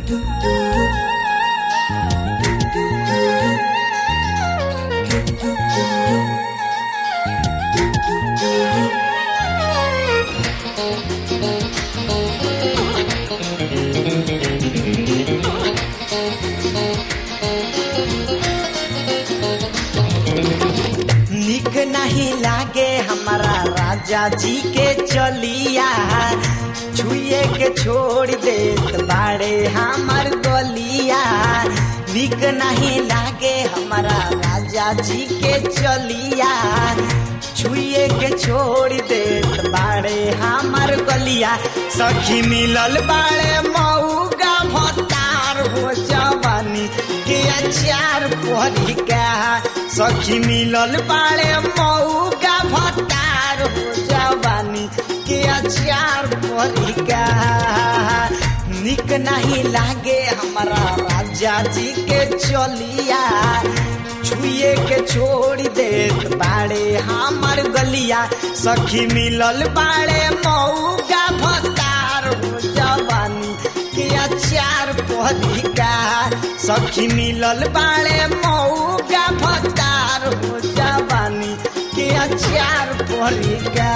निक नहीं लागे हमारा राजा जी के चलिया छुए के छोड़ देत बाड़े हमर गलिया निक नहीं लागे हमारा राजा जी के चलिया छुए के छोड़ देत बाड़े हमर गलिया सखी मिलल बाड़े मऊगा भतार हो जवानी के अचार परी का सखी मिलल बाड़े मऊगा भतार हो जवानी के अचार परी का निक नहीं लागे हमारा राजा जी के चलिया छुए के छोड़ देत बाड़े हमर गलिया सखी मिलल बाड़े मऊगा भतार हो जवानी के अचार पहलिका सखी मिलल बाड़े मऊगा भतार हो जवानी के अचार पहलिका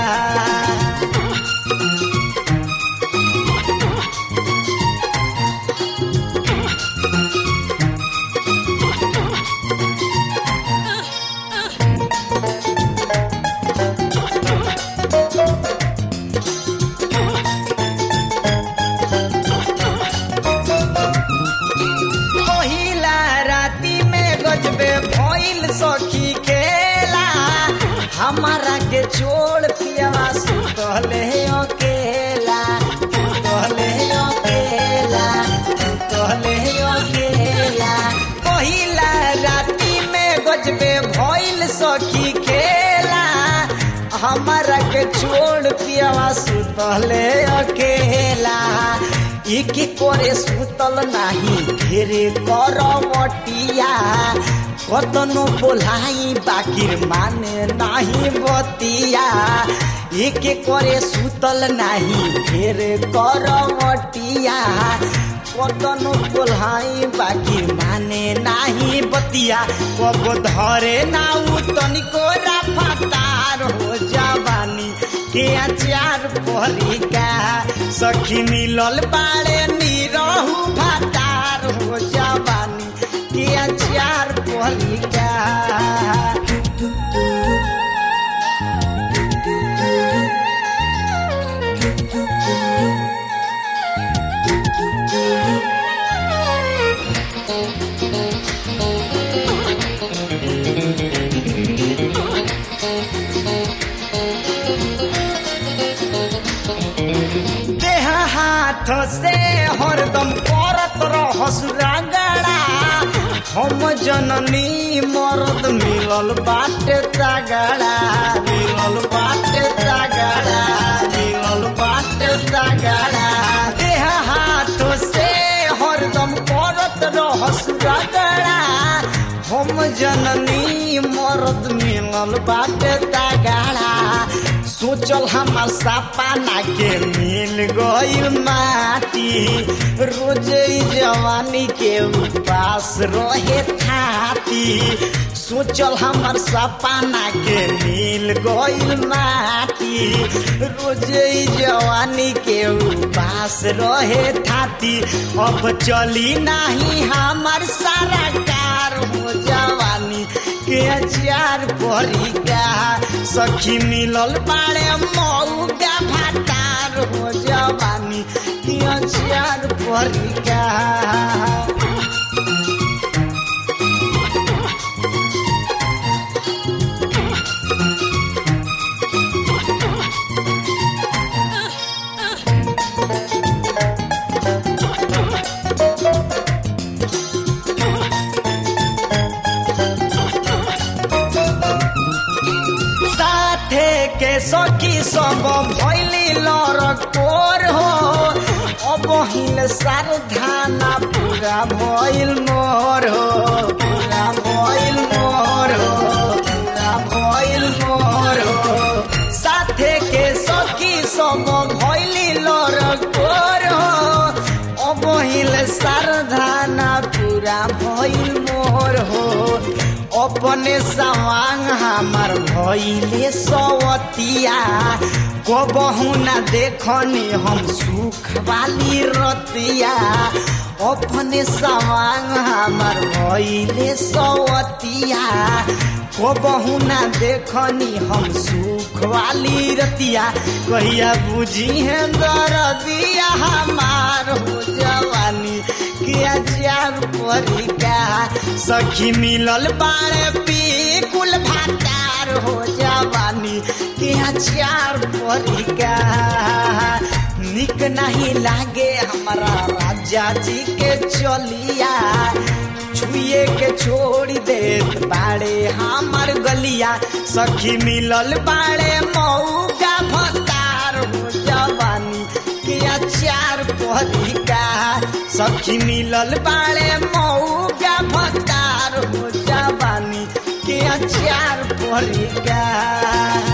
पहिला राती में गजबे भइल सखी खेला हमारा के छोड़ पियावा सुतले अकेला सुतले अकेला सुतले अकेला पहिला राती में गजबे भइल सखी खेला हमारा के छोड़ पियावा सुतले अकेला एक करे सुतल नाही घेरे करवटिया कतनो बोलाई बाकिर माने नाही बतिया एक करे सुतल नाही घेरे करवटिया कतनो बोलाई बाकिर माने नाही बतिया कब धरे नाउ तनिको राफातार हो जवानी के अचार पहलिका सखी मिलल बाड़े निरहु भातार हो जवानी के अचार पहलिका देह हाथ से हरदम करत रहस रगड़ा हम जननी मरद मिलल बाटे तगड़ा मिलल बाटे तगड़ा मिलल बाटे तगड़ा देह हाथ से हरदम करत रहस रगड़ा हम जननी मरद मिलल बाटे तगड़ा सोचल हमार सपना के मिल गईल माटी रोज ई जवानी के उपास रहे थाती सोचल हमार सपना के मिल गईल माटी रोज ई जवानी के उपास रहे थाती अब चली नाही हमार सारा कार हो जवानी के अचार परीका सखी मिलल बाड़े मऊगा भातार हो जवानी के अचार परीका साथे के सखी सब भैली लड़कोर हो अब हिल सारधाना पूरा भइल मोर हो पूरा भइल मोर हो पूरा भइल मोर हो साथे के सखी सब भैली लड़कोर हो अब हिल सार सवांग हमार भइले सवतिया कबहू न देखनी हम सुख वाली रतिया अपने सवांग हमार भइले सवतिया कबहू न देखनी हम सुख वाली रतिया कहिया बुझी है दरदिया हमार हो जवानी किया चार परिका सखी मिलल बाड़े पी कुल भातार हो जवानी किया चार परिका निक नहीं लागे हमारा राजा जी के चलिया छुए के छोड़ देत बाड़े हमर गलिया सखी मिलल बाड़े मऊका भतार हो जवानी के अचार परिका सखी मिलल बाड़े मऊका भतार हो जवानी के अचार परिका